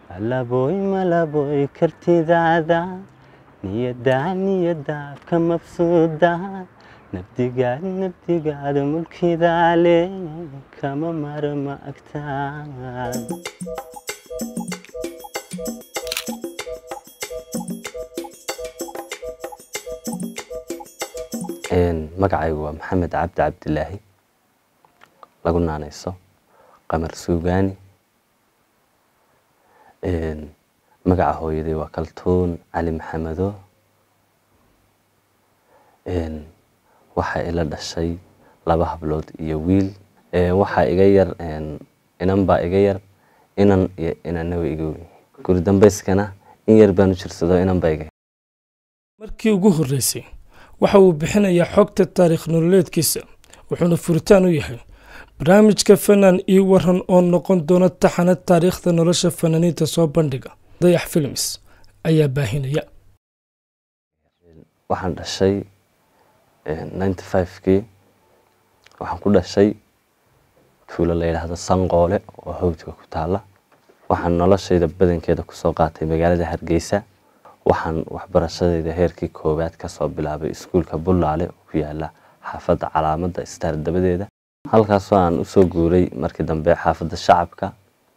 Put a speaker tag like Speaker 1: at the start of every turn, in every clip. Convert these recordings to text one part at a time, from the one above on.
Speaker 1: malaboy malaboy kartidaada niyaddaa niyaddaa ka mabsuuda nabdigaad nabdigaad mulkidaale kama marma agtaad magacaygu waa maxamed cabdi cabdilaahi lagu naanayso qamar suugaani magaca hooyaday waa kaltuun cali maxamedo waxaa ila dhashay laba hablood iyo wiil waxaa iga yar inan baa iga yar inan iyo inana way iga weyn guri dambeyskana in yar baan u jirsado inan baa iga
Speaker 2: markii ugu horreysay waxa uu bixinayaa xogta taariikh nololeedkiisa wuxuuna furitaan u yahay barnaamijka fanaan ii waran oo noqon doona taxana taariikhda nolosha fanaaniinta soo bandhiga dayax films ayaa baahinaya
Speaker 1: waxaan dhashay ninety five-kii waxaan ku dhashay tuulo la yidhaahdo sanqoole oo hawdka ku taala waxaan noloshayda badankeeda kusoo qaatay magaalada hargeysa waxaan waxbarashadayda heerkii koowaad kasoo bilaabay iskuulka bullaale oo ku yaala xaafadda calaamadda staar dabadeeda halkaasoo aan usoo guuray markii dambe xaafadda shacabka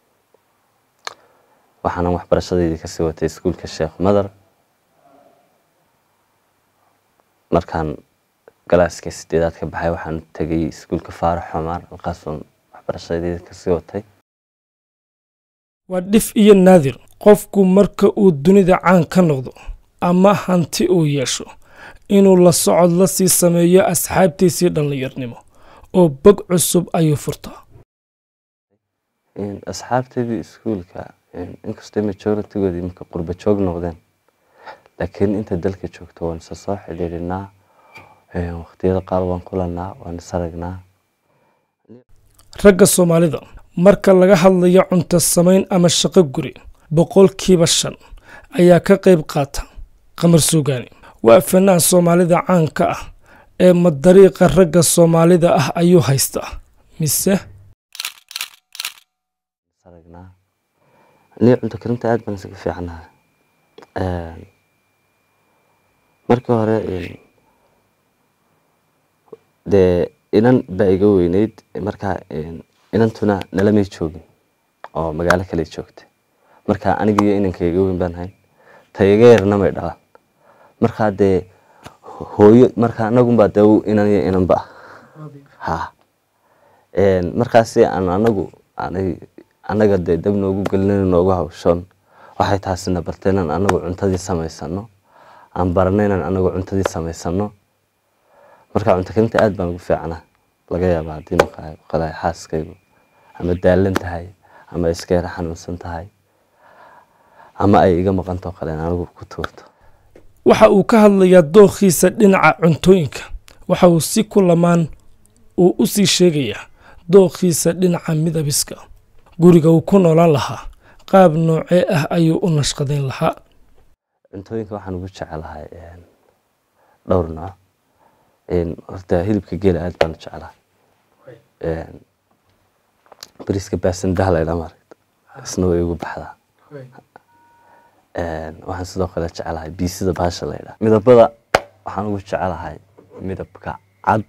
Speaker 1: waxaanan waxbarashadaydii kasii watay iskuulka sheekh madar markaan galaaska sideedaad ka baxay waxaan tegay iskuulka faarax xumaar halkaasoon waxbarashadayda kasii watay
Speaker 2: waa dhif iyo naadir qofku marka uu dunida caan ka noqdo ama hanti uu yeesho inuu la socod la sii sameeyo asxaabtiisii dhallinyarnimo oo bog cusub ayuu furtaa
Speaker 1: asxaabtaydii iskuulka inkastoo majoritigoodii iminka qurba joog noqdeen laakiin inta dalka joogto waan isa soo xidhiidhinaa waqtiyada qaar waan kulanaa waan is aragnaa
Speaker 2: ragga soomaalida marka laga hadlayo cunto samayn ama shaqo guri boqolkiiba shan ayaa ka qayb qaata qamar suugaani waa fanaan soomaalida caanka ah ee madariiqa ragga soomaalida ah ayuu haystaa mise
Speaker 1: ni cunto karinta aad baan isaga fiicanahay markii hore dee inan baa iga weyneyd markaa inantuna nalamay joogin oo magaalo kale joogtay marka aniga iyo inanka iga weyn baan hayn ta iga yarna may dhalaan markaa dee hooyo marka anagunbaa dee inan iyo inanba ha markaasi aan anagu anaga dee dab noogu gelin noogu hawshoon waxay taasina bartay inaan anagu cuntadii samaysano aan barana inaan anagu cuntadii samaysano marka cunto karinta aad baan ugu fiicana laga yaaba haddii maqalay xaaskaygu ama daalan tahay ama iska yara xanuunsan tahay ama ay iga maqantao kale in anigu ku tuurto
Speaker 2: waxa uu ka hadlayaa dookhiisa dhinaca cuntooyinka waxa uu si ku lamaan uu u sii sheegayaa dookhiisa dhinaca midabiska guriga uu ku noolaan lahaa qaab noocee ah ayuu u nashqadayn lahaa
Speaker 1: cuntooyinka waxaan ugu jecelahay dhowr nooc horta hilibka geela aad baan u jecelahay bariiska baasandaha laydhaa maaragta isna way igu baxdaa waxaan sidoo kale jecelahay biisida baasha laydhaa midabada waxaan ugu jecelahay midabka cad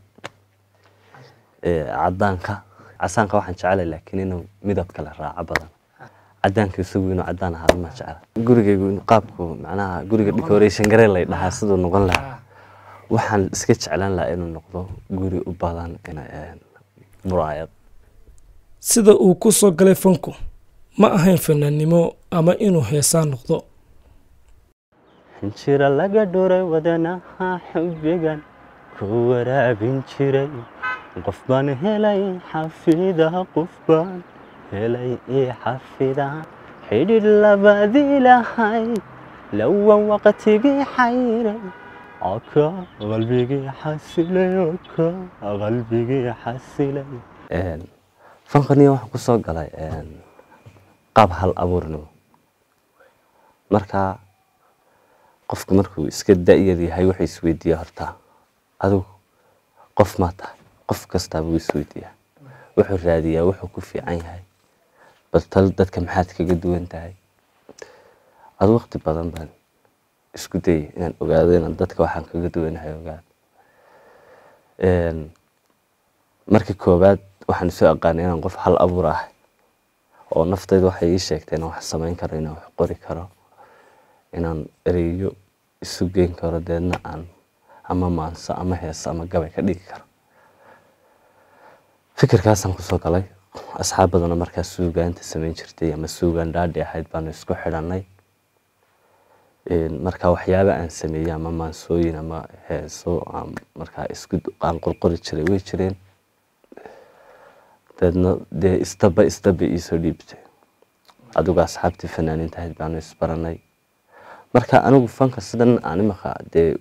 Speaker 1: cadaanka casaanka waxaan jecelahay laakiin inuu midab kale raaco badan cadaanka isagu inuu cadaan ahaado ma jecla gurigaygu qaabku macnaha guriga decoration garee lay dhahaa siduu noqon lahaa waxaan iska jeclaan lahaa inuu noqdo guri u badan muraayad
Speaker 2: sida uu ku soo galay fanku ma ahayn fanaannimo ama inuu heesaa noqdo
Speaker 1: xinjiro laga dhuray wadanaha xubbigan ku waraabin jiray qof baan helay xafida qof baan helay ii xafida xidhidh labadii lahay lawa waqtigii xayray oka qalbigii xasilay oka qalbigii xasilay fankaniya waxaan ku soo galay qaab hal abuurnimo markaa qofku markuu iska da-yar yahay wuxuu isweydiiyaa hortaa adigu qof maa tahay qof kastaaba wuu isweydiiyaa wuxuu raadiyaa wuxuu ku fiican yahay bal tal dadka maxaad kaga duwan tahay adu waqti badan baan isku dayay inaan ogaado inaan dadka waxaan kaga duwanahay ogaado markii koowaad waxaan isu aqaanay inaan qof hal abuur ah oo naftayda waxay ii sheegtay inaan wax samayn karo inaan wax qori karo inaan ereyo isu geyn karo deedna aan ama maanso ama heeso ama gabay ka dhigi karo fikirkaasaan kusoo galay asxaab badanoo markaas suugaanta samayn jirtay ama suugaan dhaadhi ahayd baanu isku xidhanay marka waxyaaba aan sameeyey ama maansooyin ama heeso markaa isku aan qorqori jiray way jireen deedna dee istaba istaba iisoo dhiibtay adigu asxaabtii fanaaniinta ahayd baanu isbaranay marka anigu fanka sidan aan imaka dee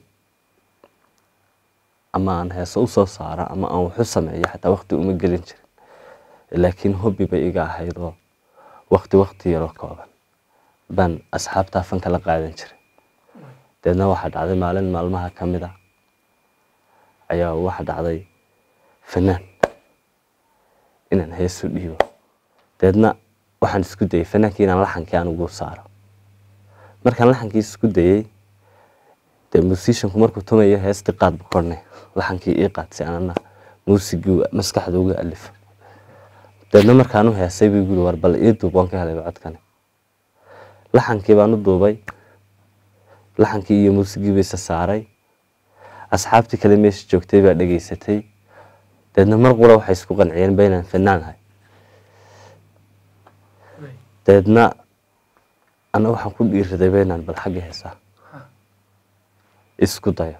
Speaker 1: ama aan heeso usoo saaro ama aan waxu sameeyo xataa waqti uma gelin jirin laakiin hobbi bay iga ahaydoo waqti waqti yaroo kooban baan asxaabtaa fanka la qaadan jiray deedna waxaa dhacday maalin maalmaha ka mid a ayaa waxa dhacday fanaan inaan heesu dhiibo deedna waxaan isku dayay fanaankii inaan laxankii aan ugu saaro markaan laxankii isku dayey dee musicianku markuu tumayo heestii qaad bu kornay laxankii ii qaadsi anana muusigii maskaxda uga alifo deedna markaan u heesay buu guri war bal ii duub waan ka helay codkani laxankii baan u duubay laxankii iyo muusigii bayse saaray asxaabtii kale meesha joogtay baa dhegaysatay deedna mar qura waxay isku qanciyeen ba inaan fanaanahay deedna ana waxaan ku dhiiraday ba inaan bal xagga heesaa isku dayo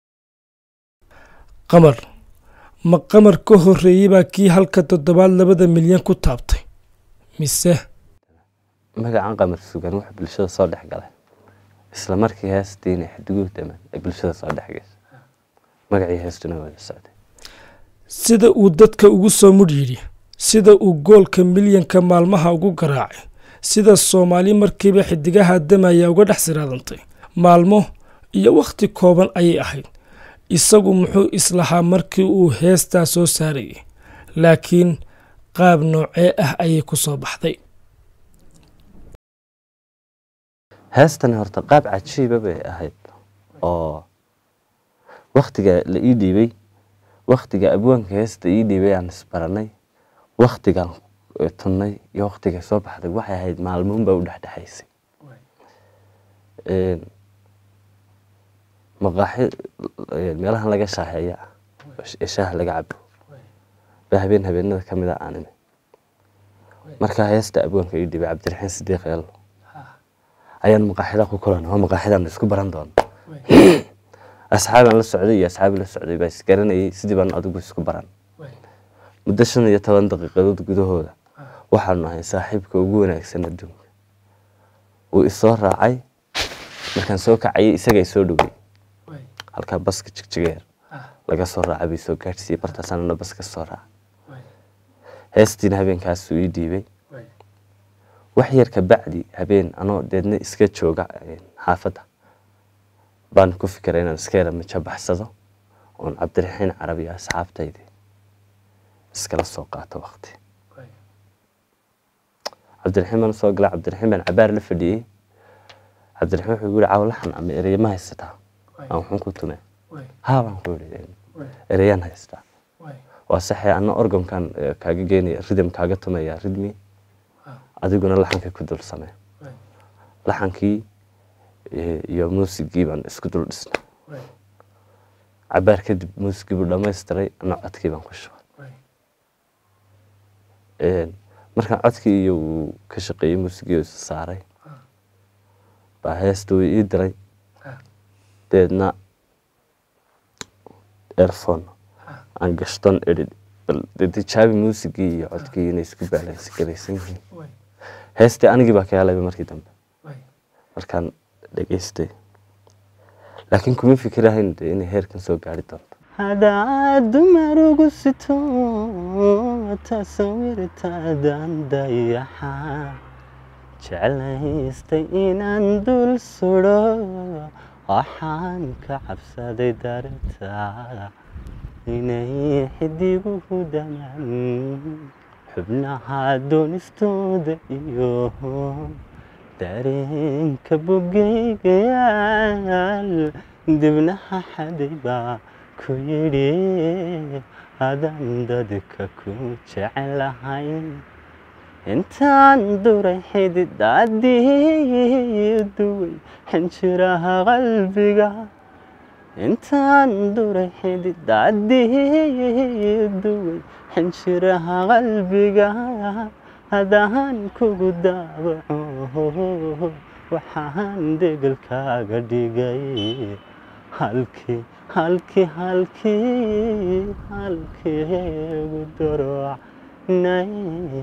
Speaker 2: qamar ma qamar ka horreeyey baa kii halka toddobaad labada milyan ku taabtay mise
Speaker 1: magacan qamar sugan wuxuu bulshada soo dhex galay isla markii heestiina xadiguhu daman ay bulshada soo dhex geysa magacii heestuna wada socday
Speaker 2: sida uu dadka ugu soo mudh yidhi sida uu goolka milyanka maalmaha ugu garaacay sida soomaali markiiba xidigaha damaya uga dhex siraadantay maalmo iyo wakhti kooban ayay ahayd isagu muxuu islahaa markii uu heestaa soo saarayay laakiin qaab noocee ah ayay ku soo baxday
Speaker 1: heestani horta qaab cajiiba bay ahayd oo waktiga la ii dhiibay waktiga abwaanka heesta ii dhiibay aan isbaranay waktigan tunnay iyo waktiga soo baxday waxay ahayd maalmoonbaa u dhexdhexaysay maqaaxi meelahan laga shaaheeya ee shaaha laga cabo ba habeen habeenada ka mid a aan imi markaa heesta abwaanka ii dhibay cabdiraxiin sidiiq eelo ayaan maqaaxida ku kulan oo maqaaxidaan isku baran doona asxaabaan la socday iyo asxaabi la socday baa isgaranayay sidii baan adigu isku baran muddo shan iyo toban daqiiqadood gudahooda waxaanu ahay saaxiibka ugu wanaagsan adduunka wuu isoo raacay markaan soo kacayay isagaa isoo dhowey halkaa baska jigjigeer laga soo raacay bay soo gaadhsiiyey bartaasanana baska soo raacay heestiina habeenkaasuu ii dhiibay wax yar ka bacdi habeen anoo deedna iska jooga xaafadda baan ku fikiray inaan iska yara majabaxsado oon cabdiraxiin carabi iyo asxaabtaydi iskala soo qaato waqti cabdiraxiin baan soo galay cabdiraxiin baan cabaar la fadhiyey cabdiraxiin wuxuu yiri cawlaxan ama ereya ma haysataa aan waxun ku tume haa baan ku yiri ereyaan haystaa waa saxee ana orgamkan kaaga geenaya ridam kaaga tumaya ridmi adiguna laxanka ku dul samee laxankii iyo muusigii baan isku dul dhisnay cabaar kadib muusigii buu dhamaystiray ana codkii baan ku shubay markaan codkii iyo uu ka shaqeeyey muusigii oo isa saaray baa heesta way ii diray deedna airphone aan gashton edhid bal tijaabi muusigii iyo codkii inay isku baalansi garaysan yihiin heestii anigii baa ka helayba markii dambe markaan dhegaystay laakiin kuma fikirahayn de inay heerkan soo gaari doonto
Speaker 3: hadaad dumar ugu sito tasawirtaadan dayaxa jeclaystay inaan dul sudo waxaan ka cabsaday darta inay xidiguhu dhamaan xubnaha doonistooda iyo dareenka bogeygayaal dibnaha xaday baa ku yidhi hadan dadka ku jecelahay intaan duray xididaadii duway xinjiraha qalbiga intaan duray xididaadii duway xinjiraha qalbiga hadaan kugu daawaco waxaan degelkaaga dhigay halkii halkii halkii halkiigu darocnay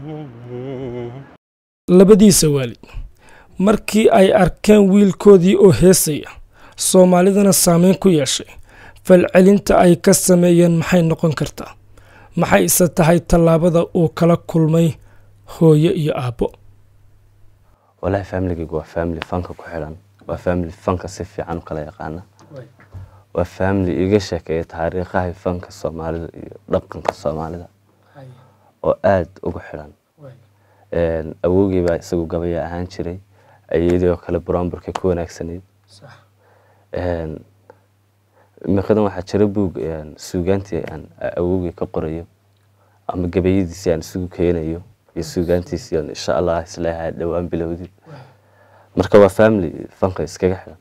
Speaker 2: labadiisa waalid markii ay arkeen wiilkoodii oo heesaya soomaalidana saameyn ku yeeshay falcelinta ay ka sameeyeen maxay noqon kartaa maxay ise tahay tallaabada uu kala kulmay hooyo iyo aabbo
Speaker 1: walahi familigaygu waa family fanka ku xidhan waa family fanka si fiican u kala yaqaana waa family iga sheekeeya taariikhaha fanka soomaalida iyo dhaqanka soomaalida oo aada ugu xidhan awowgii baa isagu gabaya ahaan jiray ayadii oo kale brownburka ku wanaagsanayd imiqadan waxaa jira buug suugaantii aan awowgii ka qorayo ama gabayadiisii aan isugu keenayo iyo suugaantiisii aan insha allah isleeyahay dhowaan bilowdid marka waa family fanka iskaga xidhan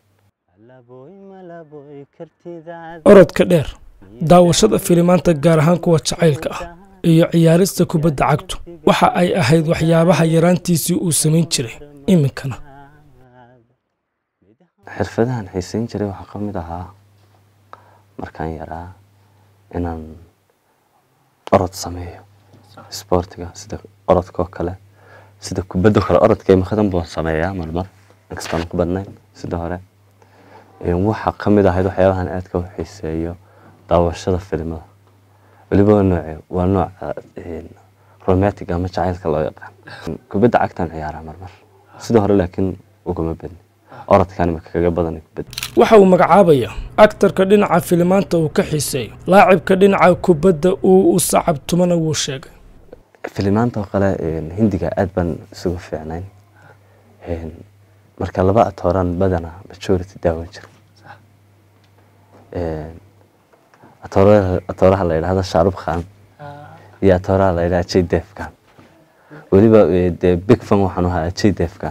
Speaker 2: orodka dheer daawashada filimaanta gaar ahaan kuwa jacaylka ah iyo ciyaarista kubadda cagtu waxa ay ahayd waxyaabaha yaraantiisii uu samayn jiray iminkana
Speaker 1: xirfadahan xiisayn jiray waxaa ka mid ahaa markaan yaraa inaan orod sameeyo isboortiga sida orodkoo kale sida kubaddo kale orodka imikadan baan sameeyaa marmar inkastaan ku badnayn sida hore waxaa ka mid ahayd waxyaabahan aadka u xiiseeyo daawashada filimada weliba waa nooce waa nooca romantic ama jacaylka loo yaqaan kubadda cagtaan ciyaaraa marmar sida hore laakiin ugama badni orodkan imika kaga badan kubadda
Speaker 2: waxa uu magacaabayaa aktarka dhinaca filimaanta uu ka xiiseeyo laacibka dhinaca kubadda uu u sacabtumana wuu sheegay
Speaker 1: filimaanta oo kale hindiga aad baan isugu fiicnayn marka laba atooraan badana majority daawan jira atooraha la yidhahdo shaarub khan iyo atooraha la yidhahdo jdef khan weliba dee big fan waxaan ahaa jdef khan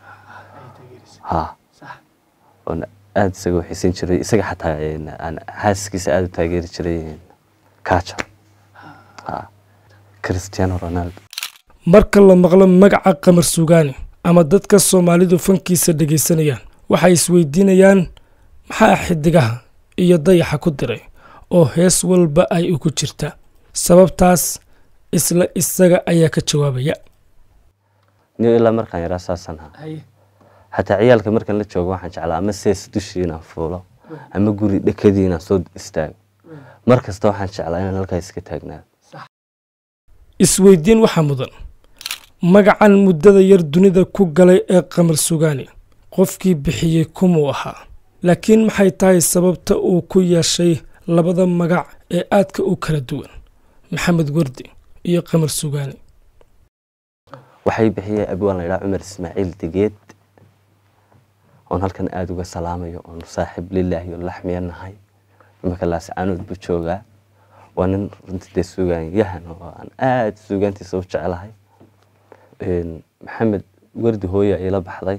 Speaker 1: ha oon aada isaga xiisan jiray isaga xataa aan xaaskiisa aada u taageeri jiray kaja ha cristiano ronaldo
Speaker 2: marka la maqlo magaca qamar sugaani ama dadka soomaalidu fankiisa dhegaysanayaan waxay isweydiinayaan maxaa xidigaha iyo dayaxa ku diray oo hees walba ay ugu jirtaa sababtaas isla isaga ayaa ka jawaabaya
Speaker 1: ni ilaa markaan yaraa saasaan ahaa xataa ciyaalka markaan la joogo waxaan jeclaa ama sees dushii inaan fuulo ama guri dhekadii inaan soo istaago mar kasta waxaan jeclaa inaan halkaa iska taagnaado
Speaker 2: isweydiin waxaa mudan magacan muddada yar dunida ku galay ee qamar sugaani qofkii bixiyey kumuu ahaa laakiin maxay tahay sababta uu ku yeeshay labada magac ee aadka u kala duwan maxamed wardi iyo qamar sugaani
Speaker 1: waxay bixiyey abwaan la yidhaha cumar ismaaciil degeed oon halkan aada uga salaamayo oon saaxiib lilaahi oo laxmiya nahay imanka laascaanood buu joogaa waa nin runtii dee sugaan yahan oo aan aada suugaantiisa u jecelahay maxamed wardi hooya ila baxday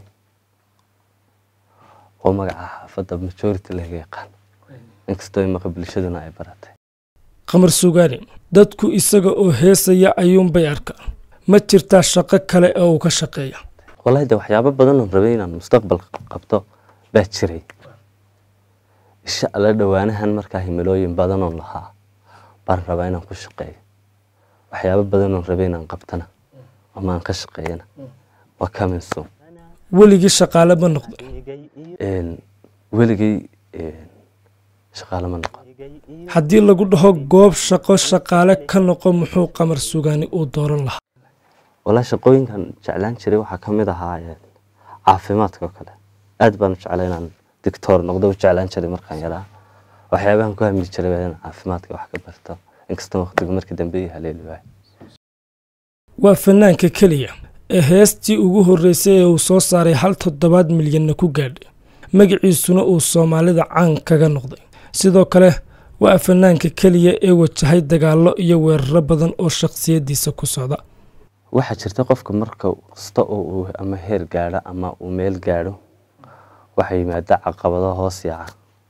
Speaker 1: oo magaca xaafadda majority laga yaqaan inkastoo imaqa bulshaduna ay baratay
Speaker 2: qamar sugaani dadku isaga oo heesaya ayuunbay arkaan ma jirtaa shaqo kale oo uu ka shaqeeya
Speaker 1: wallahi de waxyaabo badan oon rabay inaan mustaqbal qabto baa jiray insha alla dhowaanahan markaa himilooyin badan oon lahaa baan rabaa inaan ku shaqeeyo waxyaabo badan oon rabay inaan qabtana ama aan ka shaqeeyana waa coming soon
Speaker 2: weligii shaqaale ma noqday
Speaker 1: weligay shaqaale ma noqon
Speaker 2: haddii lagu dhaho goob shaqo shaqaale ka noqo muxuu qamar sugaani uu dooran lahaa
Speaker 1: wallahi shaqooyinkan jeclaan jiray waxaa ka mid ahaa caafimaadka oo kale aad baan u jeclay inaan dictoor noqdo u jeclaan jiray markaan yaraa waxyaabahan ku hamli jiray waa inaan caafimaadka wax ka barto inkastoo waqtigu markii dambe ii haleeli waayo
Speaker 2: waa fanaanka keliya ee heestii ugu horreysay ee uu soo saaray hal toddobaad milyanna ku gaadhay magaciisuna uu soomaalida caan kaga noqday sidoo kale waa fanaanka keliya ee wajahay dagaallo iyo weeraro badan oo shakhsiyaddiisa ku socda
Speaker 1: waxaa jirta qofka marka kasta oo uu ama heer gaadho ama uu meel gaadho waxaa yimaada caqabado hoos yaaca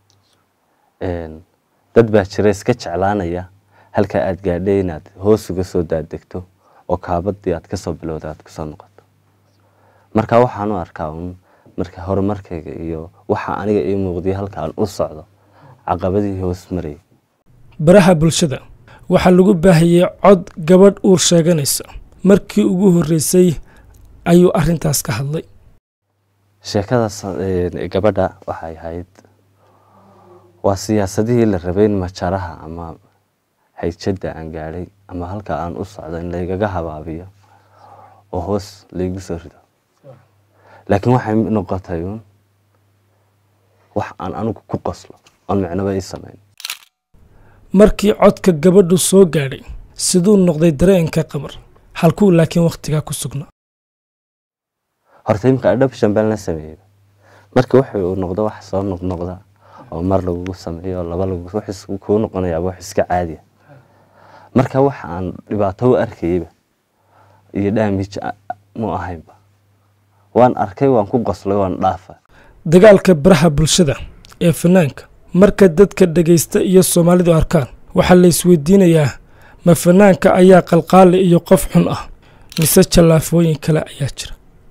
Speaker 1: dad baa jira iska jeclaanaya halka aad gaadhay inaad hoos uga soo daadegto oo kaabadii aad kasoo bilowda aad kusoo noqoto marka waxaan u arkaa un marka horumarkayga iyo waxa aniga ii muuqday halka aan u socdo caqabadihii hoos marayay
Speaker 2: baraha bulshada waxaa lagu baahiyey cod gabadh uur sheeganaysa markii ugu horreysay ayuu arrintaas ka hadlay
Speaker 1: sheekadaas gabadha waxay ahayd waa siyaasadihii la rabay in majaraha ama hayjadda aan gaadhay ama halka aan u socdo in laygaga habaabiyo oo hoos laygu soo rido laakiin waxay noqotay uun wax aan anigu ku qoslo oon micnaba ii samayn
Speaker 2: markii codka gabadhu soo gaadhay siduu noqday dareenka qamar halkuu laakiin wakhtigaa ku sugnaa
Speaker 1: horta imka adhabshan baan la sameeyey marka wuxuu uu noqdo wax soo noqnoqda oo mar lagugu sameeyo oo laba lagu wax kuu noqonayaaba wax iska caadiya marka wax aan dhibaato u arkayeyba iyo dhaamij mu ahaynba waan arkay waan ku qoslay waan dhaafa
Speaker 2: dagaalka baraha bulshada ee fanaanka marka dadka dhegaysta iyo soomaalidu arkaan waxaa la isweydiinayaa ma fanaanka ayaa qalqaali iyo qof xun ah mise jallaafooyin kale ayaa jira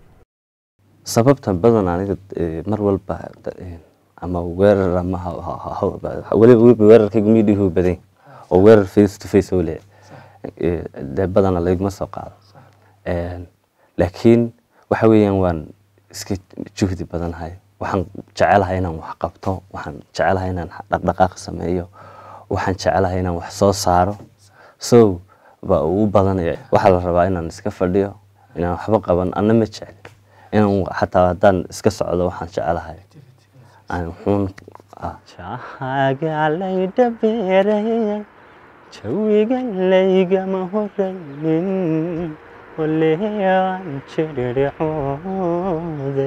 Speaker 1: sababta badan aniga mar walba ama weerar ama weliba weerarkaygu miidhihu badan oo weerar face to face oo le dee badana layguma soo qaado laakiin waxa weeyaan waan iska juhdi badanahay waxaan jecelahay inaan wax qabto waxaan jecelahay inaan dhaqdhaqaaq sameeyo waxaan jecelahay inaan wax soo saaro so ba uu badanaya waxaa la rabaa inaan iska fadhiyo inaan waxba qaban anna ma jecli inaan xataa haddaan iska socdo waxaan jecelahay aan xuun
Speaker 3: jahaaga laydhabeerayay jawiga laygama horaynin waleaan jiriricooday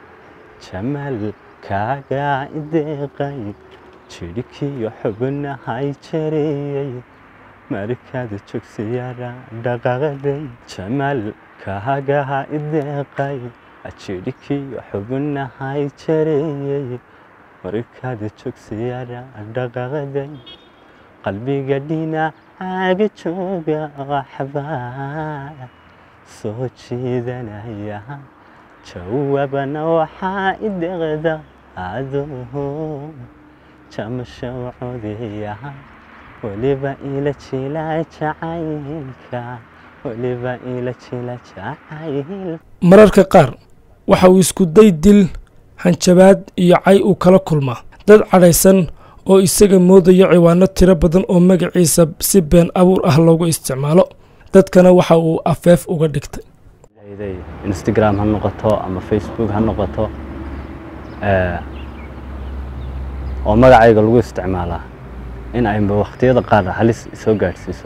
Speaker 3: jamalkaaga ideeqay jidhkiyo xubnahay jariyey markaad jogsiyara dhaqaqday jamalkaaga ideeqay jidhkiyo xubnahay jariyey markaad jogsiyara dhaqaqday qalbiga dhinacaaga jooga waxbaa soo jiidanaya jawaabana waxaa ideqda adoo jamasho codaya weliba ila jila jacaylka weliba ila jila jacayl
Speaker 2: mararka qaar waxa uu isku day dil hanjabaad iyo cay uu kala kulmaa dad cadhaysan oo isaga moodaya ciwaano tiro badan oo magaciisa si been abuur ah loogu isticmaalo dadkana waxa uu afeef uga dhigtay
Speaker 1: instagram ha noqoto ama facebook ha noqoto oo magacayga lagu isticmaalaa in ayba wakhtiyada qaar halis soo gaadhsiiso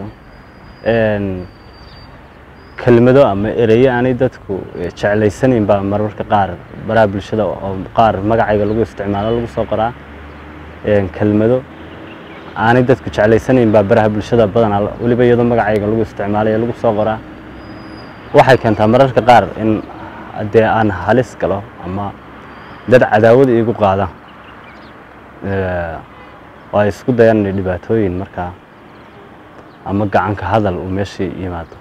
Speaker 1: kelmado ama ereyo aanay dadku jeclaysanayn baa mararka qaar baraha bulshada oo qaar magacayga lagu isticmaalo lagu soo qoraa kelmado aanay dadku jeclaysanayn baa baraha bulshada badanaa weliba iyadoo magacayga lagu isticmaalaya lagu soo qoraa waxay keentaa mararka qaar in dee aan halis galo ama dad cadaawad iigu qaada oo ay isku dayaan inay dhibaatooyin markaa ama gacanka hadal uu meeshii yimaado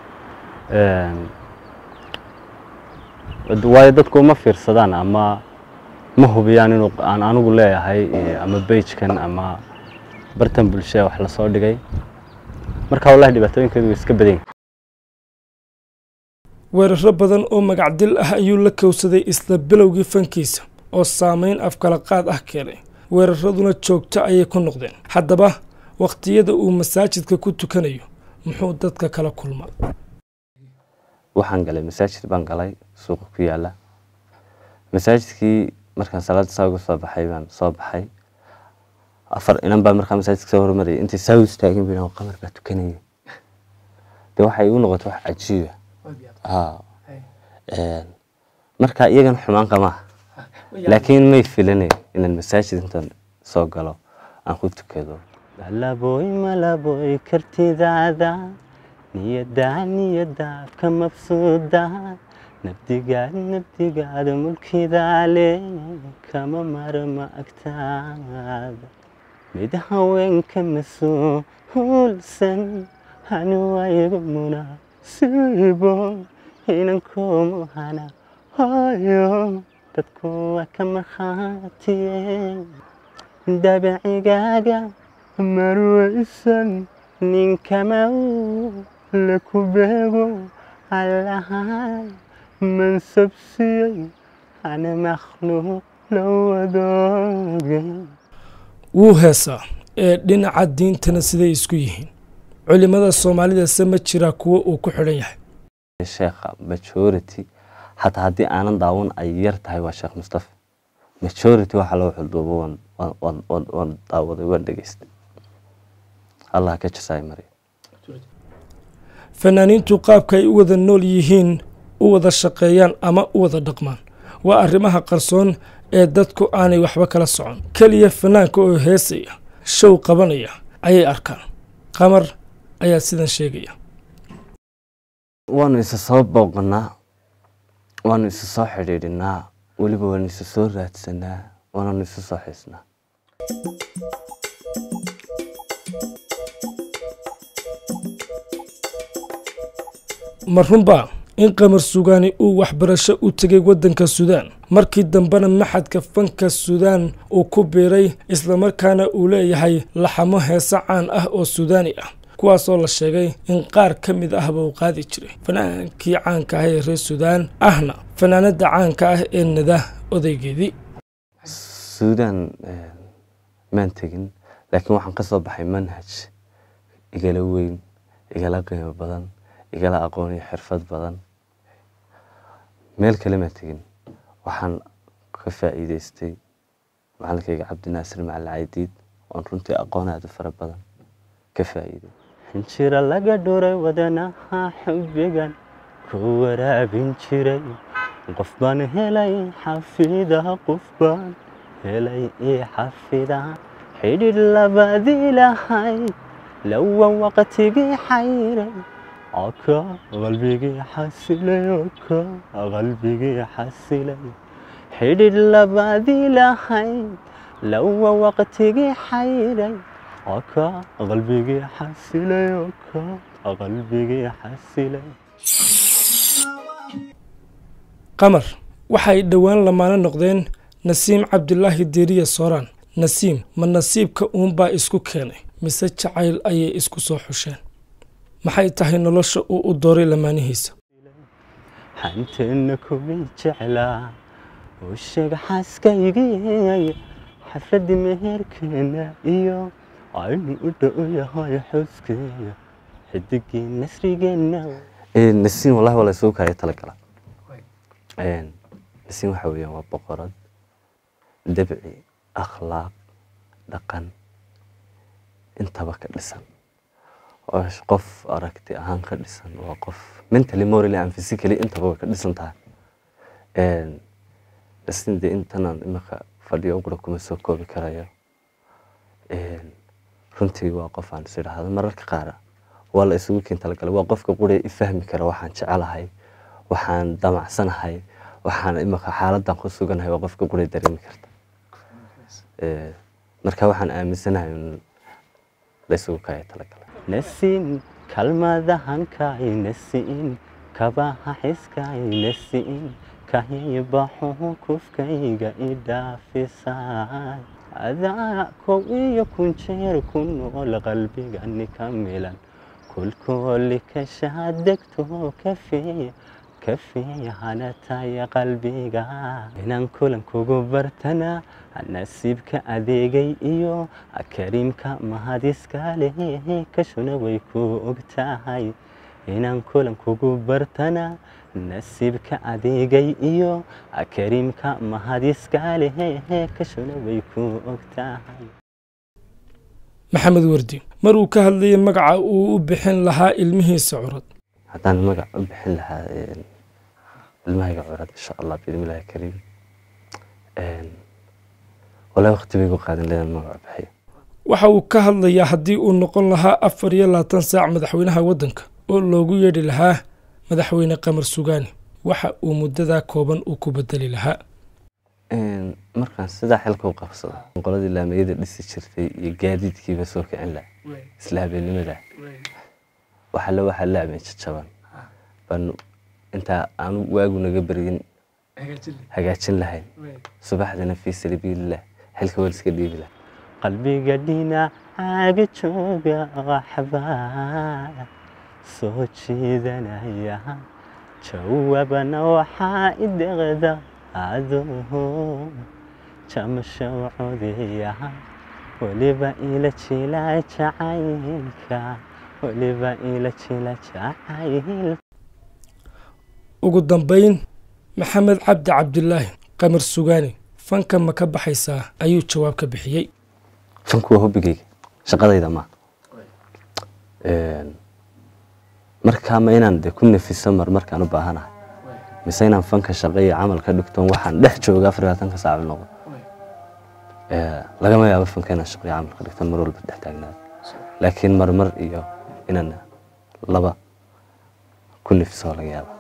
Speaker 1: waayo dadku uma fiirsadaan ama ma hubiyaan inuu aan anigu leeyahay ama beigekan ama bartan bulshada wax lasoo dhigay marka wallahi dhibaatooyinkeedu way iska badan
Speaker 2: weeraro badan oo magacdil ah ayuu la kowsaday isla bilowgii fankiisa oo saameyn afkala qaad ah keenay weeraraduna joogto ayay ku noqdeen haddaba wakhtiyada uu masaajidka ku tukanayo muxuu dadka kala kulmaa
Speaker 1: waxaan galay masaajid baan galay suuqa ku yaala masaajidkii markaan salaada saa uga soo baxay baan soo baxay afar inan baa markaa masaajidka soo hormarayay intay saa u istaagin bu qamar baa tukanayay de waxay igu noqotay wax cajiiba ha Een, marka iyagan xumaan qamaa laakiin may filanayn inaan masaajid intaan soo galo aan ku tukado
Speaker 3: malaboy malaboy kartidaada niyada niyada ka mabsuuda nabdigaad nabdigaada mulkidaale kama marma agtaada mid haweenka mas-uulsan hanuwayga munaasibo inankoomu hana hayo dadku waa ka markhaatiye dabacigaaga marwaysan ninkama la ku beego allahay mansabsiyey ana makhluuq la wadooge
Speaker 2: wuu heesaa ee dhinaca diintana siday isku yihiin culimmada soomaalidase ma jiraa kuwo uu ku xidhan yahay
Speaker 1: sheekha majority xataa haddii aanan daawan ay yar tahay waa sheekh mustafa majority waxa loo xulduubo waan waan waan waan waan daawaday waan dhegeystay allah ka jasaay mariya
Speaker 2: fanaaniintu qaabka ay u wada nool yihiin u wada shaqeeyaan ama u wada dhaqmaan waa arrimaha qarsoon ee dadku aanay waxba kala socon keliya fanaanka oo heesaya show qabanaya ayay arkaan qamar ayaa sidan sheegaya
Speaker 1: waanu isa soo booqanaa waanu isa soo xidhiidhinaa weliba waanu isa soo raadsanaa waananu isa soo xiisnaa
Speaker 2: ma runbaa in qamar sugaani uu waxbarasho u tegay waddanka suudaan markii dambena maxadka fanka suudaan uu ku biiray islamarkaana uu leeyahay laxamo heese caan ah oo suudaani ah kuwaasoo la sheegay in qaar ka mid ahba uu qaadi jiray fanaankii caanka ah ee reer suudaan ahna fanaanada caanka ah ee nada odaygeedii
Speaker 1: suudaan maan tegin laakiin waxaan ka soo baxay manhaj igala weyn igala qiimo badan igala aqoon iyo xirfad badan meel kale maan tegin waxaan ka faa'iidaystay macalinkayga cabdinaasir macalin caydiid oon runtii aqoon aada u fara badan ka faa'iiday
Speaker 3: xinjiro laga dhuray wadanaha xubbigan ku waraabin jiray qof baan helay xafida qof baan helay ii xafida xidhidh labadii lahay lawan waqtigii xayray oka qalbigii xasilay oka qalbigii xasilay xidhidh labadii lahay lawan waqtigii xayray oka qalbigii xasilay oka qalbigii xasilay
Speaker 2: qamar waxay dhowaan lamaano noqdeen nasiim cabdilaahi diiriya sooraan nasiim ma nasiibka uunbaa isku keenay mise jacayl ayay isku soo xusheen maxay tahay nolosha uu u dooray lamaanihiisa
Speaker 3: xanteenna kumay jeclaa oo sheeg xaaskaygii xafladii meherkeena iyo aynu u dhow yahay xuskeeya xidigii nasrigeenna
Speaker 1: nasiin wallahi waa la isugu kaaya talagala nasiin waxa weeyaan waa boqorad dabci akhlaaq dhaqan intaba ka dhisan oo qof aragti ahaan ka dhisan waa qof mentally morally and physically intaba way ka dhisan tahay nasiin dee intanaan imika fadhiyo gura kuma soo koobi karayo runtii waa qof aan is idhaahdo mararka qaar waa la isugu keen talagalay waa qofka quree i fahmi kara waxaan jecelahay waxaan damacsanahay waxaan imika xaaladan ku suganahay waa qofka quree dareemi karta marka waxaan aaminsanahay in la isugu kaya talagalay
Speaker 3: nasiin kalmadahankay nasiin kabaha xiskay nasiin kahaybaxu kufkayga idhaafisay adaa kow iyo kun jeer ku nool qalbigani ka milan kulkooli kashaa degto kafeeya kafeeya hanataya qalbiga inaan kulan kugu bartana nasiibka adeegay iyo kariimka mahadiska leh kashuna way ku og tahay inaan kulan kugu bartana nasiibka adeegay iyo kariimka mahadiska leh kashuna way ku og tahay
Speaker 2: maxamed wardi maruu ka hadlayay magaca uu u bixin lahaa ilmihiisa curad
Speaker 1: haddaan magac u bixin lahaa ilmahayga curad insha allah biidmillahi kariim walaa waqti bay gu qaadan leedan magaca bixiyo
Speaker 2: waxa uu ka hadlayaa haddii uu noqon lahaa afar iyo labaatan saac madaxweynaha waddanka oo loogu yeedhi lahaa madaxweyne qamar sugaani waxa uu muddadaa kooban uu ku bedeli lahaa
Speaker 1: markaan sidaa xilka u qabsado qoladii laamiyada dhisi jirtay iyo gaadiidkiiba soo kicin laha isla habeennimada waxale waxaa laameen jajaban baan intaa aanu waagu naga beryin hagaajin lahayn subaxdina fii sabiililah xilka waa iska dhiibi laha
Speaker 3: qalbiga dhinacaaga jooga waxbaa soo jiidanaya jawaabana waxaa i deqda aduu jamasho codiya weliba ila jila jacaylka weliba ila jila jacaylka
Speaker 2: ugu dambayn maxamed cabdi cabdilaahi qamar sugaani fanka ma ka baxaysaa ayuu jawaab ka bixiyey
Speaker 1: fanku waa hobbigayga shaqadayda maa markaa ma inaan de ku nafiso mar markaan u baahanahay mise inaan fanka shaqo iyo camal ka dhigtoon waxaan dhex jooga afar labaatanka saac noqdo lagama yaabo fanka inaan shaqo iyo camal ka dhigtoon mar walba dhex taagnaado laakiin marmar iyo inaan laba ku nafiso laga yaaba